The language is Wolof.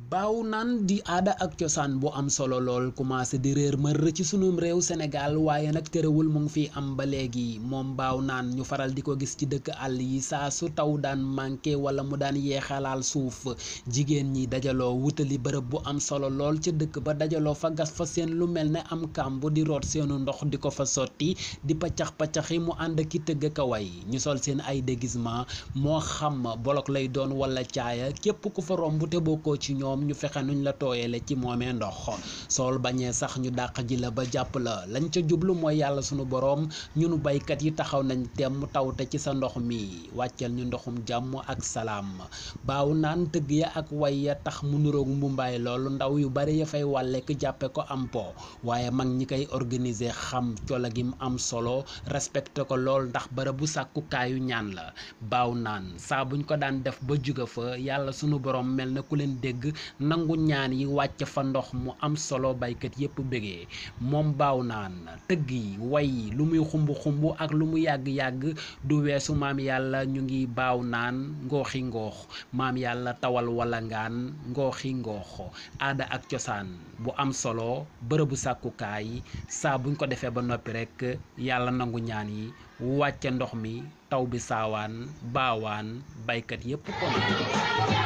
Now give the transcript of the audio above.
baaw naan di aada ak cosaan bu am solo lool commencé di réer mër ci sunum réew Sénégal waaye nag terewul mu ngi fi am ba léegi moom baaw naan ñu faral di ko gis ci dëkk àll yi saa su taw daan manqué wala mu daan yeexalaal suuf jigéen ñi dajaloo wutali bërëb bu am solo lool ca dëkk ba dajaloo fa gas fa seen lu mel ne am kàmb di root seenu ndox di ko fa sotti di paccax paccaxi mu ànd ki tëgg ka way ñu sol seen ay déguisement moo xam bolok lay doon wala caaya képp ku fa romb te bokkoo ci ñoom ñu fexe nuñ la tooyale ci moomee ndox sool bañee sax ñu dàq ji la ba jàpp la lañ ca jublu mooy yàlla sunu boroom ñunu baykat yi taxaw nañ temm tawte ci sa ndox mi wàccel ñu ndoxum jàmm ak salaam baaw naan tëgg ya ak way ya tax mu nuroog mbumbaay loolu ndaw yu bari ya fay wàllek jàppe ko am po waaye mag ñi koy organiser xam cola gi mu am solo respecté ko lool ndax bërëb bu sàkkukaayu ñaan la baaw naan saa buñ ko daan def ba juga fa yàlla sunu boroom mel na ku leen dégg nangu ñaan yi wàcc fa ndox mu am solo baykat yépp bégee moom baaw naan tëgg yi way yi lu muy xumb xumb ak lu mu yàgg-yàgg du weesu maam yàlla ñu ngi baaw naan ngooxi ngoox maam yàlla tawal wala ngaan ngooxi ngoox aada ak cosaan bu am solo bërëbu sàkkukaay saa buñ ko defee ba noppi rekk yàlla nangu ñaan yi wàcce ndox mi taw bi saawaan baawaan baykat yépp kon